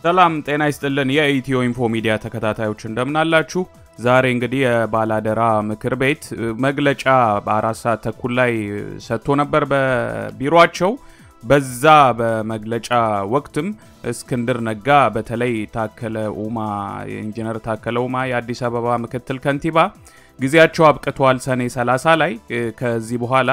ሰላም ጤና ይስጥልን። የኢትዮ ኢንፎ ሚዲያ ተከታታዮች እንደምናላችሁ። ዛሬ እንግዲህ የባላደራ ምክር ቤት መግለጫ በአራት ሰዓት ተኩል ላይ ሰጥቶ ነበር በቢሮቸው። በዛ በመግለጫ ወቅትም እስክንድር ነጋ በተለይ ታከለ ኡማ ኢንጂነር ታከለ ኡማ የአዲስ አበባ ምክትል ከንቲባ ጊዜያቸው አብቅቷል ሰኔ 30 ላይ ከዚህ በኋላ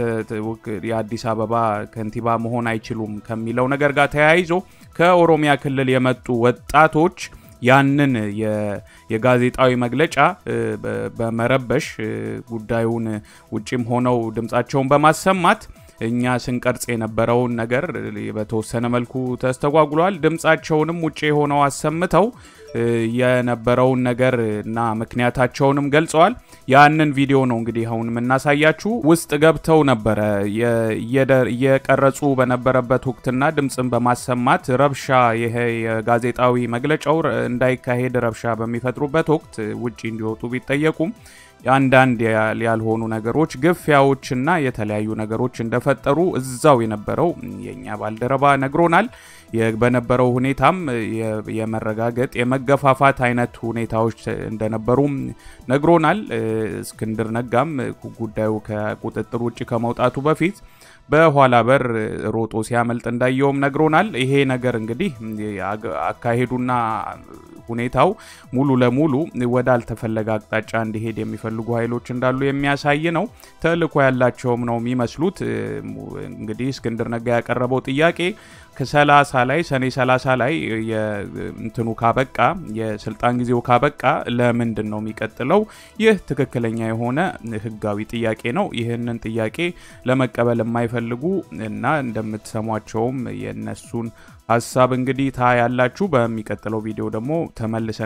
የአዲስ አበባ ከንቲባ መሆን አይችሉም ከሚለው ነገር ጋር ተያይዞ ከኦሮሚያ ክልል የመጡ ወጣቶች ያንን የጋዜጣዊ መግለጫ በመረበሽ ጉዳዩን ውጭም ሆነው ድምፃቸውን በማሰማት እኛ ስንቀርጽ የነበረውን ነገር በተወሰነ መልኩ ተስተጓጉሏል። ድምፃቸውንም ውጭ ሆነው አሰምተው የነበረውን ነገር እና ምክንያታቸውንም ገልጸዋል። ያንን ቪዲዮ ነው እንግዲህ አሁን የምናሳያችሁ። ውስጥ ገብተው ነበረ እየቀረጹ በነበረበት ወቅትና ድምፅን በማሰማት ረብሻ ይሄ የጋዜጣዊ መግለጫው እንዳይካሄድ ረብሻ በሚፈጥሩበት ወቅት ውጭ እንዲወጡ ቢጠየቁም አንዳንድ ያልሆኑ ነገሮች ግፊያዎችና የተለያዩ ነገሮች እንደፈጠሩ እዛው የነበረው የእኛ ባልደረባ ነግሮናል። በነበረው ሁኔታም የመረጋገጥ የመገፋፋት አይነት ሁኔታዎች እንደነበሩም ነግሮናል። እስክንድር ነጋም ጉዳዩ ከቁጥጥር ውጭ ከመውጣቱ በፊት በኋላ በር ሮጦ ሲያመልጥ እንዳየውም ነግሮናል። ይሄ ነገር እንግዲህ አካሄዱና ሁኔታው ሙሉ ለሙሉ ወደ አልተፈለገ አቅጣጫ እንዲሄድ የሚፈልጉ ኃይሎች እንዳሉ የሚያሳይ ነው። ተልዕኮ ያላቸውም ነው የሚመስሉት። እንግዲህ እስክንድር ነጋ ያቀረበው ጥያቄ ከሰላሳ ላይ ሰኔ 30 ላይ እንትኑ ካበቃ የስልጣን ጊዜው ካበቃ ለምንድን ነው የሚቀጥለው? ይህ ትክክለኛ የሆነ ህጋዊ ጥያቄ ነው። ይህንን ጥያቄ ለመቀበል የማይፈልጉ እና እንደምትሰሟቸውም የነሱን ሀሳብ እንግዲህ ታ ያላችሁ በሚቀጥለው ቪዲዮ ደግሞ ተመልሰን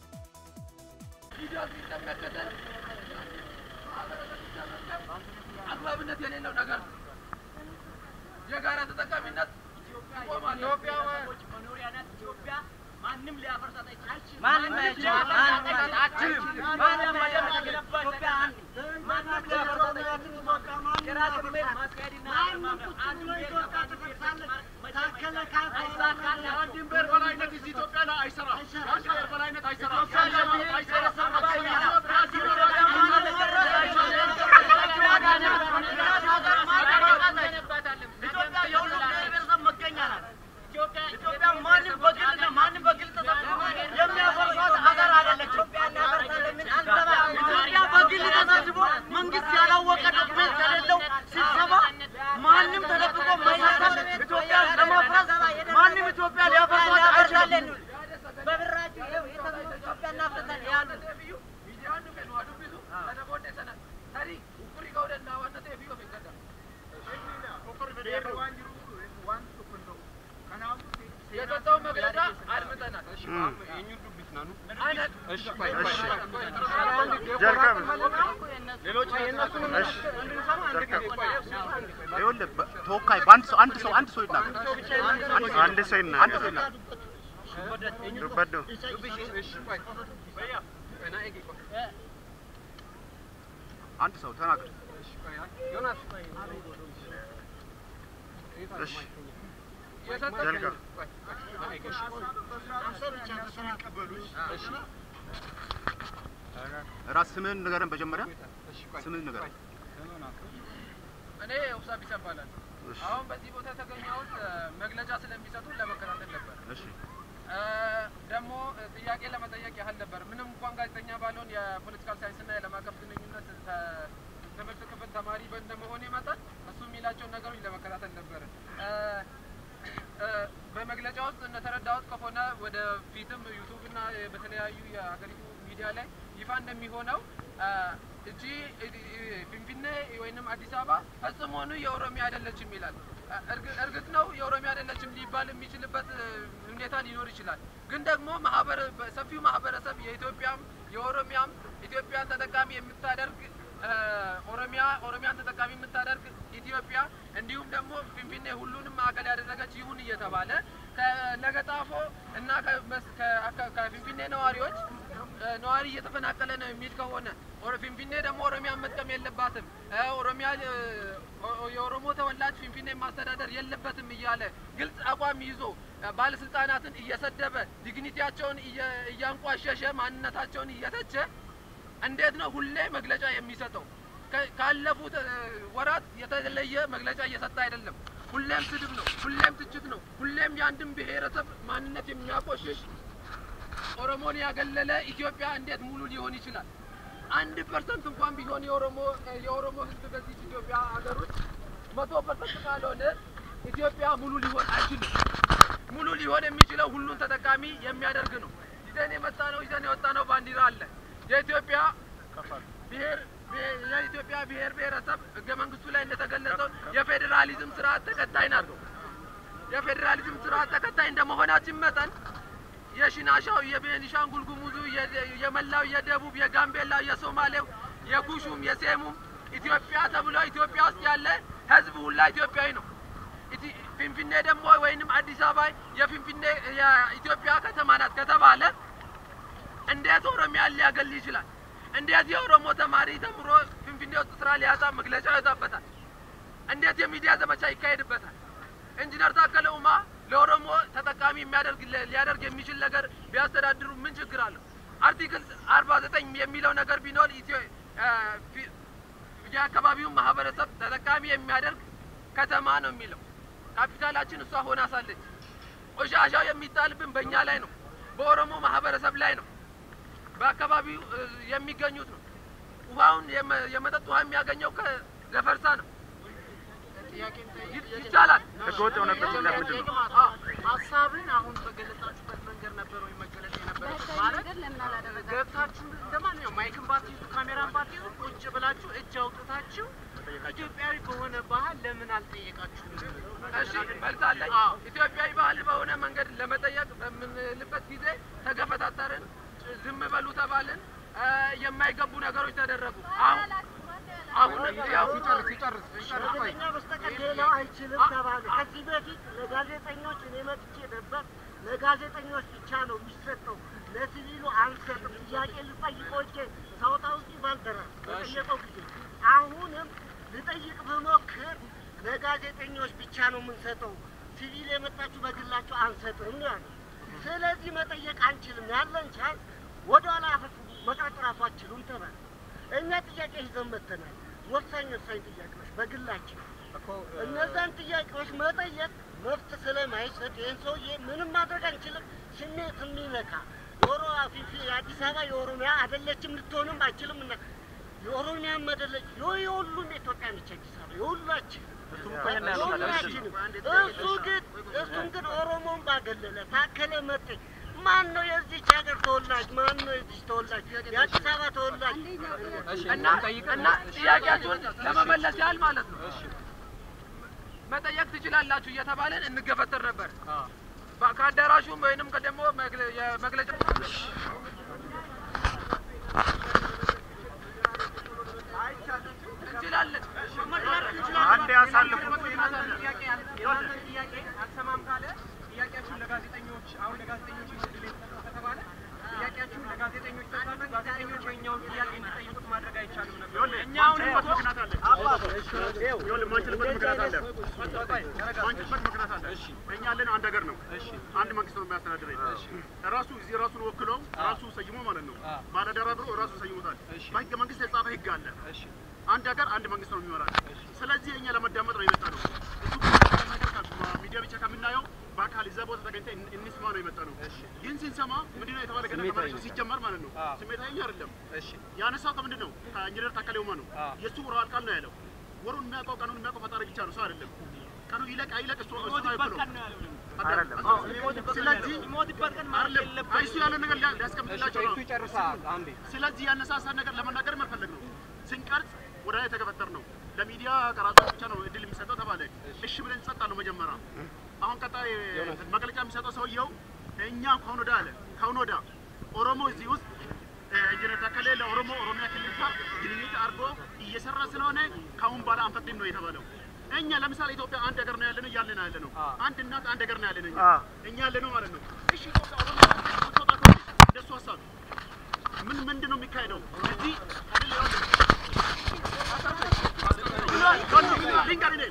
ተወካይ በአንድ ሰው አንድ ሰው አንድ ሰው ይናገር። አንድ ሰው ይናገር። አንድ ሰው ይናገር። ዱበዶ አንድ ሰው ተናገር። እሺ ጀልጋ ራስ ስምህን ንገረን። መጀመሪያ ስምህን ንገረን። እኔ ውሳብ ይሰባላል። አሁን በዚህ ቦታ የተገኘሁት መግለጫ ስለሚሰጡ ለመከታተል ነበር። እሺ ደግሞ ጥያቄ ለመጠየቅ ያህል ነበር። ምንም እንኳን ጋዜጠኛ ባልሆን የፖለቲካል ሳይንስና የዓለም አቀፍ ግንኙነት ትምህርት ክፍል ተማሪ እንደመሆኔ መጠን እሱ የሚላቸውን ነገሮች ለመከታተል ነበር። በመግለጫ ውስጥ እንደተረዳሁት ከሆነ ወደ ፊትም ዩቱብ እና በተለያዩ የሀገሪቱ ሚዲያ ላይ ይፋ እንደሚሆነው እጂ ፊንፊኔ ወይንም አዲስ አበባ ፈጽሞኑ የኦሮሚያ አይደለችም ይላል። እርግጥ ነው የኦሮሚያ አይደለችም ሊባል የሚችልበት ሁኔታ ሊኖር ይችላል። ግን ደግሞ ማህበረ ሰፊው ማህበረሰብ የኢትዮጵያም የኦሮሚያም ኢትዮጵያን ተጠቃሚ የምታደርግ ኦሮሚያ ኦሮሚያን ተጠቃሚ የምታደርግ ኢትዮጵያ እንዲሁም ደግሞ ፊንፊኔ ሁሉንም ማዕከል ያደረገች ይሁን እየተባለ ከለገጣፎ እና ከፊንፊኔ ነዋሪዎች ነዋሪ እየተፈናቀለ ነው የሚል ከሆነ ፊንፊኔ ደግሞ ኦሮሚያን መጥቀም የለባትም ኦሮሚያ የኦሮሞ ተወላጅ ፊንፊኔ ፊንፊኔ ማስተዳደር የለበትም እያለ ግልጽ አቋም ይዞ ባለስልጣናትን እየሰደበ ዲግኒቲያቸውን እየ- እያንቋሸሸ ማንነታቸውን እየተቸ እንዴት ነው ሁሌ መግለጫ የሚሰጠው? ከ- ካለፉት እ፣ ወራት የተለየ መግለጫ እየሰጠ አይደለም። ሁሌም ስድብ ነው፣ ሁሌም ትችት ነው፣ ሁሌም የአንድን ብሔረሰብ ማንነት የሚያቆሽሽ ኦሮሞን ያገለለ ኢትዮጵያ እንዴት ሙሉ ሊሆን ይችላል? አንድ ፐርሰንት እንኳን ቢሆን የኦሮሞ የኦሮሞ ሕዝብ በዚህ ኢትዮጵያ ሀገር ውስጥ መቶ ፐርሰንት ካልሆነ ኢትዮጵያ ሙሉ ሊሆን አይችልም። ሙሉ ሊሆን የሚችለው ሁሉን ተጠቃሚ የሚያደርግ ነው። ይዘን የመጣ ነው ይዘን የወጣ ነው ባንዲራ አለ። የኢትዮጵያ ብሔር ብሔር- የኢትዮጵያ ብሔር ብሔረሰብ ህገ መንግስቱ ላይ እንደተገለጸው የፌዴራሊዝም ስርዓት ተከታይ ናቸው። የፌዴራሊዝም ስርዓት ተከታይ እንደመሆናችን መጠን የሽናሻው፣ የቤኒሻንጉል ጉሙዙ፣ የ- የመላው የደቡብ፣ የጋምቤላው፣ የሶማሌው፣ የኩሹም፣ የሴሙም ኢትዮጵያ ተብሎ ኢትዮጵያ ውስጥ ያለ ህዝብ ሁላ ኢትዮጵያዊ ነው። ኢቲ- ፊንፊኔ ደግሞ ወይንም አዲስ አበባ የፊንፊኔ የኢትዮጵያ ከተማ ናት ከተባለ እንዴት ኦሮሚያን ሊያገል ይችላል? እንዴት የኦሮሞ ተማሪ ተምሮ ፊንፊኔ ውስጥ ስራ ሊያጣ መግለጫ ይወጣበታል? እንዴት የሚዲያ ዘመቻ ይካሄድበታል? ኢንጂነር ታከለ ኡማ ለኦሮሞ ተጠቃሚ የሚያደርግ ሊያደርግ የሚችል ነገር ቢያስተዳድሩ ምን ችግር አለው? አርቲክል አርባ ዘጠኝ የሚለው ነገር ቢኖር ኢትዮ እ፣ ፊ- የአካባቢውን ማህበረሰብ ተጠቃሚ የሚያደርግ ከተማ ነው የሚለው። ካፒታላችን እሷ ሆና ሳለች ቆሻሻው የሚጣልብን በእኛ ላይ ነው፣ በኦሮሞ ማህበረሰብ ላይ ነው፣ በአካባቢው እ፣ የሚገኙት ነው። ውሃውን የመ- የመጠጥ ውሃ የሚያገኘው ከገፈርሳ ነው። ይ- ይቻላል። ህገወጥ የሆነበት ምክንያት ምንድን ነው? ሀሳብን አሁን በገለጻችሁበት መንገድ ነበር ወይ መገለጽ የነበረበት? ማለት ገብታችሁ እንደማንኛውም ማይክን ባትይዙ ካሜራን ባትይዙ ቁጭ ብላችሁ እጅ አውጥታችሁ ኢትዮጵያዊ በሆነ ባህል ለምን አልጠየቃችሁም? እሺ መልስ አለኝ። ኢትዮጵያዊ ባህል በሆነ መንገድ ለመጠየቅ በምንልበት ጊዜ ተገፈታተርን፣ ዝም በሉ ተባልን፣ እ፣ የማይገቡ ነገሮች ተደረጉ። አሁን አሁን ያው ጋዜጠኛ በስተቀር ሌላው አይችልም ተባለ። ከዚህ በፊት ለጋዜጠኞች እኔ መጥቼ ነበር። ለጋዜጠኞች ብቻ ነው የሚሰጠው፣ ለሲቪሉ አንሰጥም። ጥያቄ ልጠይቆቼ ሳውጣ ውስጥ ባልደረስ በጠየቀው ጊዜ አሁንም ልጠይቅ ብሞክር ለጋዜጠኞች ብቻ ነው የምንሰጠው፣ ሲቪል የመጣችሁ በግላችሁ አንሰጥም ነው ያለው። ስለዚህ መጠየቅ አንችልም፣ ያለን ቻንስ ወደኋላ አፈፍ መቅረት ራሱ አችሉም ተባለ። እኛ ጥያቄ ይዘን መጥተናል። ወሳኝ ወሳኝ ጥያቄዎች በግላችን እነዛን ጥያቄዎች መጠየቅ መብት ስለማይሰጥ ይህን ሰውዬ ምንም ማድረግ አንችልም። ስሜት የሚነካ የኦሮ ፊፊ የአዲስ አበባ የኦሮሚያ አይደለችም ልትሆንም አይችልም እና የኦሮሚያም አይደለች የሁሉም የኢትዮጵያ ነች አዲስ አበባ የሁላችን የሁላችንም። እሱ ግን እሱም ግን ኦሮሞን ባገለለ ታከለ መጤ ማን ነው የዚች ሀገር ተወላጅ? ማን ነው የዚች ተወላጅ? የአዲስ አበባ ተወላጅ እና እና ጥያቄያችሁን ለመመለስ ያህል ማለት ነው መጠየቅ ትችላላችሁ እየተባለን እንገፈተር ነበር። በ- ከአዳራሹም ወይንም ደግሞ መግለ- የመግለጫ እንችላለን አንድ ያሳልፉት ጥያቄ አልሰማም ካለ ጥያቄያችሁን ለጋዜጠኞች አሁን ለጋዜጠኞች እድል የተሰጠው ከተባለ ጥያቄያችሁን ለጋዜጠኞች ሰጣችሁ ጋዜጠኞች የእኛውን ጥያቄ እንዲጠይቁት ማድረግ አይቻልም ነበር። እኛ አሁን ምክንያት አለ። ይኸውልህ የማንችልበት ምክንያት አለ። የማንችልበት ምክንያት አለ። እኛ ያለነው አንድ ሀገር ነው። አንድ መንግስት ነው የሚያስተዳድረኝ። ራሱ እዚህ ራሱን ወክሎ ራሱ ሰይሞ ማለት ነው። ባለደራ ብሎ ራሱ ሰይሞታል። በህገ መንግስት የጻፈ ህግ አለ። አንድ ሀገር አንድ መንግስት ነው የሚመራል። ስለዚህ እኛ ለመዳመጥ ነው የመጣ ነው። እሱ ነገር ሚዲያ ብቻ ከምናየው በአካል እዛ ቦታ ተገኝተን እን- እንስማ ነው የመጣ ነው። ይህን ስንሰማ ምንድነው የተባለ ገና ከመሬቱ ሲጀመር ማለት ነው ስሜታዊ አይደለም። ያነሳው ከምንድን ነው? ከኢንጂነር ታከለ ኡማ ነው። የእሱ ወራል ቃል ነው ያለው። ወሩን የሚያውቀው ቀኑን የሚያውቀው ፈጣሪ ብቻ ነው፣ ሰው አይደለም። ቀኑ ይለቅ አይለቅ እሱ እሱ አይብሎ አይደለም። ቀን ስለዚህ አይደለም። አይ እሱ ያለው ነገር ሊያ- ሊያስቀምጥላቸው ነው። ይጨርሳል። አንዴ ስለዚህ ያነሳሳን ነገር ለመናገር መፈለግ ነው። ስንቀርጽ ወደ ላይ ተገፈተር ነው። ለሚዲያ ቀራጮች ብቻ ነው እድል የሚሰጠው ተባለ። እሺ ብለን ጸጥ አለው መጀመሪያ። አሁን ቀጣይ መግለጫ የሚሰጠው ሰውየው እኛ ከአሁን ወዲያ አለ ከአሁን ወዲያ ኦሮሞ እዚህ ውስጥ እ፣ ኢንጂነር ታከለ ለኦሮሞ ኦሮሚያ ክልል ጋር ግንኙነት አድርጎ እየሰራ ስለሆነ ከአሁን በኋላ አንፈቅድም ነው የተባለው። እኛ ለምሳሌ ኢትዮጵያ አንድ ሀገር ነው ያለነው እያልን ነው ያለነው። አንድ እናት አንድ ሀገር ነው ያለነው እኛ እኛ ያለነው ማለት ነው። እሺ ኢትዮጵያ ኦሮሚያ ብትወጣ ከሆነ እንደሱ ሀሳብ ምን ምንድን ነው የሚካሄደው እዚህ አይደል? ይኸውልህ፣ ልንገርህ እኔ ሳሱ ከላ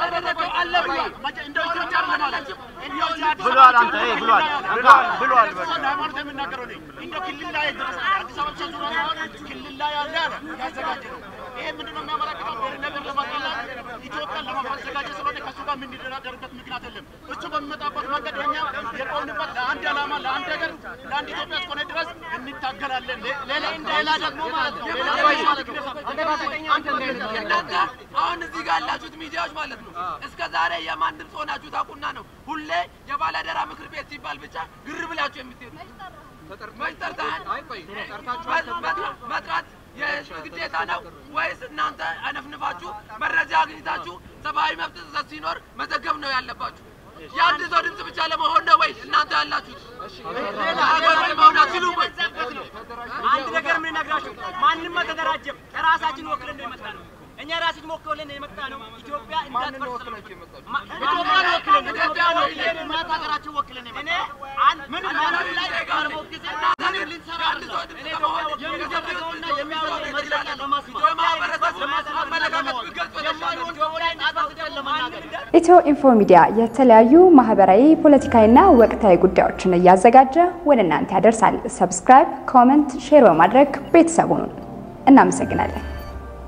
ያላደረገው አለ ብሏል። እንደው ኢትዮጵያ ማለት እንደው እዚህ አዲስ ብሏል አበባ አንተ፣ ይሄ ክልል ብሏል፣ ላይ ብሏል፣ ብሏል፣ በቃ። እሱን ሃይማኖት የምናገረው ነኝ። እንደው ክልል ላይ ድረስ አዲስ አበባ ብቻ ዙሪያ ሳይሆን ክልል ላይ ያለ አለ ያዘጋጀ ነው። ይሄ ምንድነው የሚያመለክተው? ብሔር ነገር ለማጥላት ኢትዮጵያን ለማዘጋጀት ስለሆነ ከእሱ ጋር የምንደራደርበት ምክንያት የለም። እሱ በሚመጣበት መንገድ እኛ የቆምንበት ለአንድ ዓላማ፣ ለአንድ ሀገር፣ ለአንድ ኢትዮጵያ እስከሆነ ድረስ እንታገላለን። ሌላ ሌላ ደግሞ ማለት ነው ሌላ ማለት ነው እናንተ አሁን እዚህ ጋር ያላችሁት ሚዲያዎች ማለት ነው እስከ ዛሬ የማን ድምፅ ሆናችሁ ታውቁና ነው ሁሌ የባላደራ ምክር ቤት ሲባል ብቻ ግር ብላችሁ የምትሄዱ መች ጠርተሃል? መጥራት- መጥራት የህዝብ ግዴታ ነው ወይስ እናንተ አነፍንፋችሁ መረጃ አግኝታችሁ ሰብአዊ መብት ጥሰት ሲኖር መዘገብ ነው ያለባችሁ? የአንድ ሰው ድምፅ ብቻ ለመሆን ነው ወይ እናንተ ያላችሁት? ሀገር መሆን አትችሉም ወይ? አንድ ነገር የምንነግራችሁ ማንም አልተደራጀም። ከራሳችን ወክለን ነው የመጣ ነው። እኛ ራሳችን ወክለን ነው የመጣ ነው። ኢትዮጵያ እንዳትፈርስ ነው ማ- ኢትዮጵያን ወክለን ኢትዮጵያን ወክለን ማታ ሀገራችን ወክለን ነው የመጣ ነው። አንድ ምን ማንም ላይ ቀርቦ ጊዜ ምንም ልንሰራ አይደለም። እኔ ኢትዮጵያ የሚደረገውና የሚያወራው መግለጫ ለማስማት የማህበረሰቡ አመለካከት ብትገልጹ የተሻለ ነው። ኢትዮጵያ እንዳትፈርስ ለማንም ኢትዮ ኢንፎ ሚዲያ የተለያዩ ማህበራዊ፣ ፖለቲካዊና ወቅታዊ ጉዳዮችን እያዘጋጀ ወደ እናንተ ያደርሳል። ሰብስክራይብ፣ ኮመንት፣ ሼር በማድረግ ቤተሰቡን እናመሰግናለን።